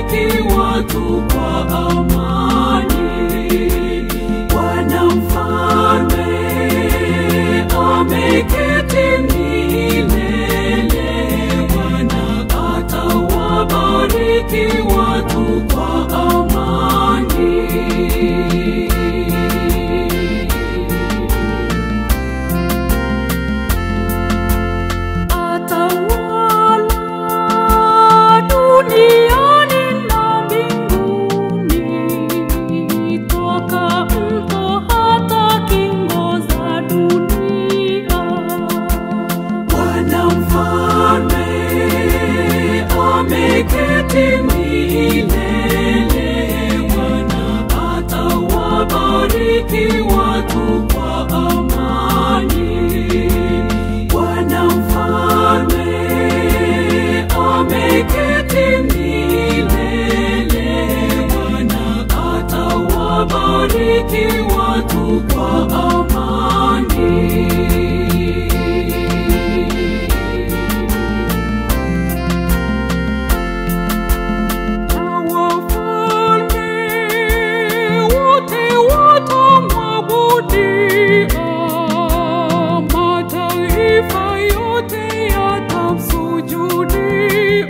atawabariki watu kwa amani. Bwana mfalme ameketi milele. Bwana atawabariki watu kwa amani. Atawala duniani na mbinguni, toka mto hata kingo za dunia. Bwana mfalme ameketi milele. Bwana atawabariki watu kwa amani. Bwana mfalme ameketi milele. Bwana atawabariki watu kwa amani. Na wafalme wote watamwabudia, mataifa yote yatamsujudia.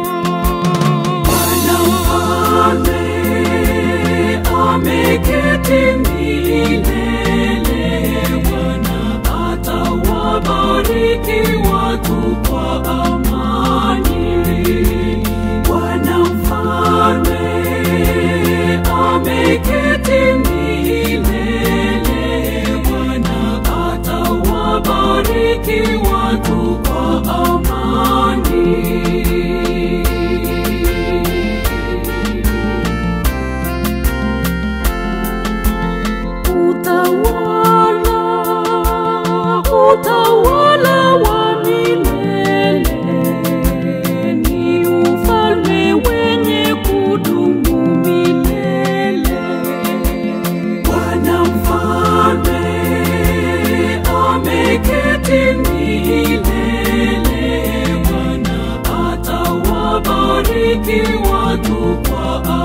Bwana mfalme ameketi milele. Bwana atawabariki watu kwa amani. Bwana mfalme ameketi milele. Bwana atawabariki watu kwa amani. Utawala, utawala wa milele ni ufalme wenye kudumu milele. Bwana mfalme ameketi milele. Bwana atawabariki watu kwa